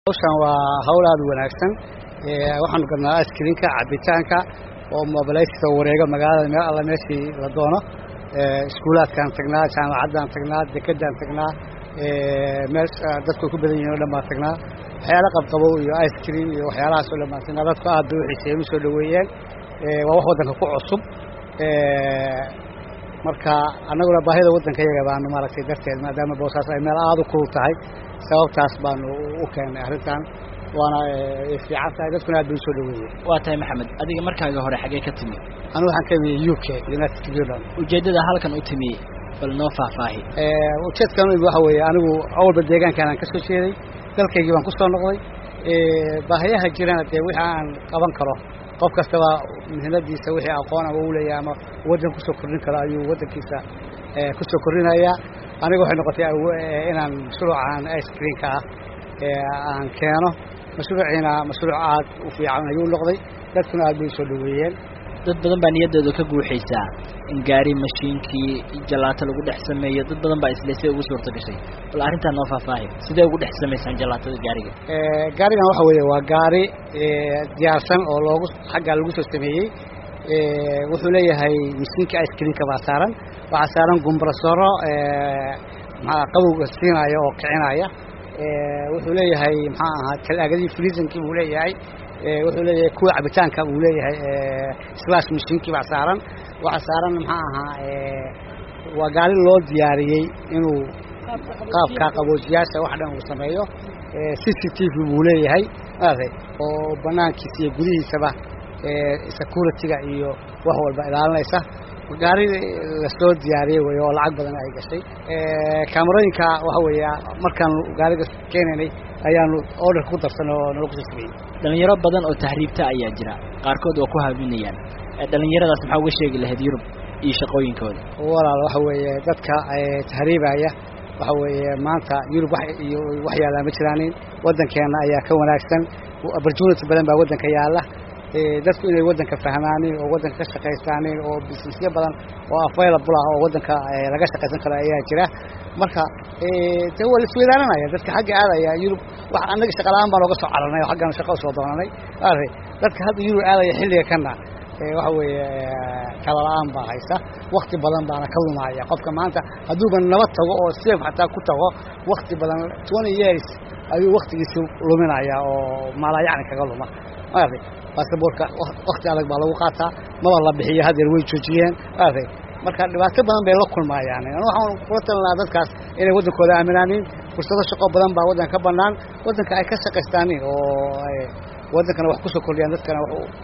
hawshan waa hawl aada u wanaagsan waxaanu gadnaa askrinka cabitaanka oo mobilayska wareega magaalada meel alla meeshii la doono iskuulaadkaan tagnaa jaamacaddaan tagnaa dekedaan tagnaa meel dadku ku badan yihin o dhan baan tagnaa waxyaala qabqabow iyo ice cream iyo waxyaalahaas oo dhan baan tagnaa dadku aad bay u xiiseeyeen u soo dhoweeyeen waa wax waddanka ku cusub marka annaguna baahida waddanka yaga baanu maaragtay darteed maadaama boosaas ay meel aada u kulul tahay sababtaas baanu u keennay arrintan waana fiican tahay dadkuna aad bay usoo dhaweeyeen waa tahay maxamed adiga markaaga hore xagee ka timi anigu waxaan ka imiyey u k united kingdom ujeeddada halkan u timi bal noo faahfaahi ujeedkan u imi waxa weeye anigu awalba deegaankan aan ka soo jeeday dalkaygii baan ku soo noqday baahiyaha jirana dee wixii aan qaban karo qof kastaba mihnadiisa wixii aqoon ama u leeyahay ama waddan kusoo kordhin karo ayuu waddankiisa kusoo kordhinayaa aniga waxay noqotay inaan mashruucan ice creamka ah aan keeno mashruuciina mashruuc aad u fiican ayuu noqday dadkuna aad bay usoo dhaweeyeen dad badan baa niyaddooda ka guuxaysaa in gaari mashiinkii jalaato lagu dhex sameeyo dad badan baa isle siday ugu suurta gashay bal arrintaa noo faahfaahi sidee ugu dhex samaysaan jalaatada gaariga gaarigan waxa weeye waa gaari diyaarsan oo loogu xaggaa lagu soo sameeyey wuxuu leeyahay mashiinka ice creamka baa saaran waxaa saaran gumbrasoro maxaa qabowga siinaya oo kicinaya wuxuu leeyahay maxaa ahaa talaagadii friisankii buu leeyahay wuxuu leeyahay kuwa cabitaanka buu leeyahay slash mashiinkii baa saaran waxaa saaran maxaa ahaa waa gaari loo diyaariyey inuu qaabka qaboojiyaasha wax dhan uu sameeyo c c t v buu leeyahay maaragtay oo banaankiisa iyo gudihiisaba security-ga iyo wax walba ilaalinaysa gaari lasoo diyaariyey wey oo lacag badan ay gashay kaamarooyinka waxa weeye markaanu gaariga keenaynay ayaanu order ku darsanay oo nala kusoo sameeyey dhalinyaro badan oo tahriibta ayaa jira qaarkood waa ku haaminayaan dhalinyaradaas maxaa uga sheegi lahayd yurub iyo shaqooyinkooda walaal waxa weeye dadka tahriibaya waxa weeye maanta yurub iyo wax yaallaa ma jiraanin waddankeenna ayaa ka wanaagsan opportunity badan baa waddanka yaalla dadku inay waddanka fahmaanin oo waddanka ka shaqaystaanin oo businessyo badan oo available ah oo waddanka laga shaqaysan karo ayaa jira marka de waa laisweydaaranaya dadka xagga aadaya yurub wax annaga shaqala-aan baan ooga soo cararnay oo xaggan shaqo usoo doonanay maaragtay dadka hadda yurub aadaya xilliga kana waxa weeye kala-la-aan baa haysa wakti badan baana ka lumaya qofka maanta hadduuba nabad tago oo safe xataa ku tago wakti badan twenty years ayuu waktigiisi luminaya oo maalayacni kaga luma maaragtay basaboorka wakti adag baa lagu qaataa maba la bixiyo hadeer way joojiyeen maaragtay marka dhibaato badan bay la kulmayaan waxaan kula talinaha dadkaas inay waddankooda aaminaanin fursado shaqo badan baa waddanka ka banaan waddanka ay ka shaqaystaanin oo waddankana wax kusoo kordhiyaan dadkana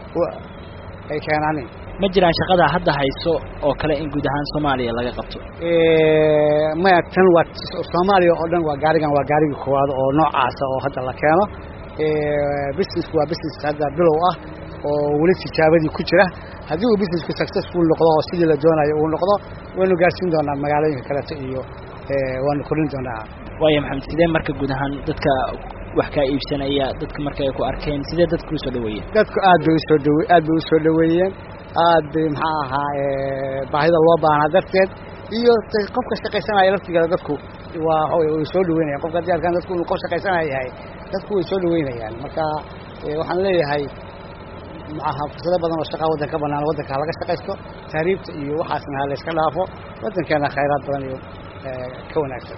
ay keenaanin ma jiraan shaqada hadda hayso oo kale in guud ahaan soomaaliya laga qabto maya tan waa soomaaliya oo dhan waa gaarigan waa gaarigii koowaad oo noocaasa oo hadda la keeno businessku waa business hadda bilow ah oo weli tijaabadii ku jira haddii uu businessku successful noqdo oo sidii la doonayo uu noqdo waynu gaarsiin doonaa magaalooyinka kaleeto iyo waanu kordhin doonaa waaya maxamed sidee marka guud ahaan dadka wax kaa iibsanaya dadka marka ay ku arkeen sidee dadku usoo dhaweeyeen dadku aad bay usoo dhawe aad bay usoo dhaweeyeen aad bay maxaa ahaa baahida loo baahnaa darteed iyo qofka shaqaysanaya laftigeeda dadku waa way soo dhaweynayaan qofka haddii arkaan dadku inuu qof shaqaysanaya yahay dadku way soo dhaweynayaan marka waxaan leeyahay maaha fursado badan oo shaqaa waddan ka banaan waddanka ha laga shaqaysto tahriibta iyo waxaasna ha layska dhaafo waddankeena khayraad badan iyo ka wanaagsan